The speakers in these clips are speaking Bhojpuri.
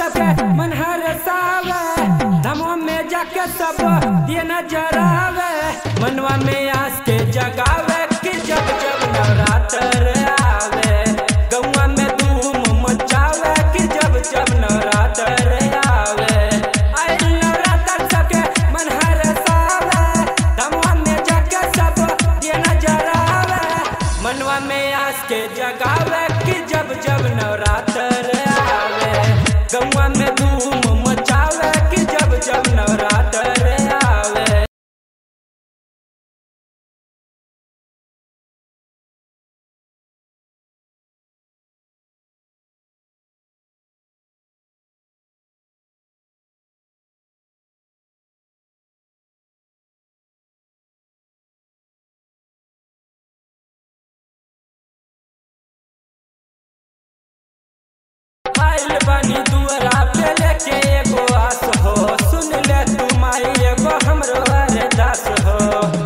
सबके मन हरसावे धमवा में जाके सब दिए नजरावे मनवा में आस के जगावे कि जब जब नवरात्र आवे गौवा में धूम मचावे कि जब जब नवरात्र आवे आए नवरात्र सबके मन हरसावे धमवा में जाके सब दिए नजरावे मनवा में आस के जगावे कि जब जब नवरात्र आवे गौवा में धूम मचावे कि जब जब नवरात्र आवे आइल बानी दुआरा पे लेके एगो आस हो सुन ले तू माई एगो हमरो अरदास हो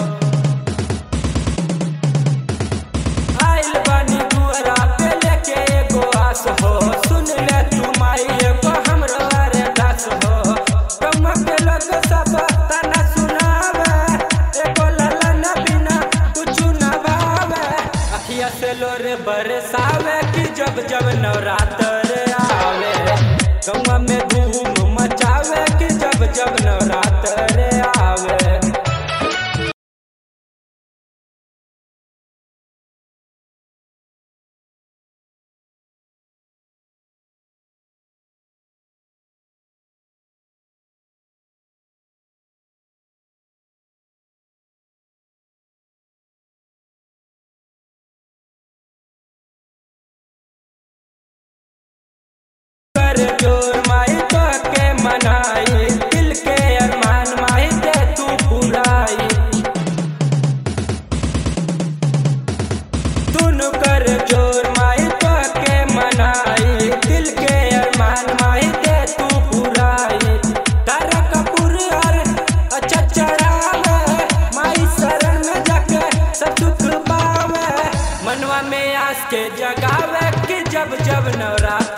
आइल बानी दुआरा पे लेके एगो आस हो सुन ले तू माई एगो हमरो अरदास हो कम के लोग सब तना सुनावे एगो ललन बिना कुछ न भावे अखिया से लोरे बरसावे कि जब जब नवरात्र आवे गौवा में धूम मचावे कि जब जब नवरात्र आवे कर जोर माई तो के मनाई दिल के अरमान माई दे तू बुलाई दुनु कर जोर माई तो के मनाई दिल के अरमान माई दे तू बुलाई तारा कपूर और अच्छा चढ़ावे माई शरण में जाके सब दुख पावे मनवा में आस के जगावे कि जब जब नवरात्र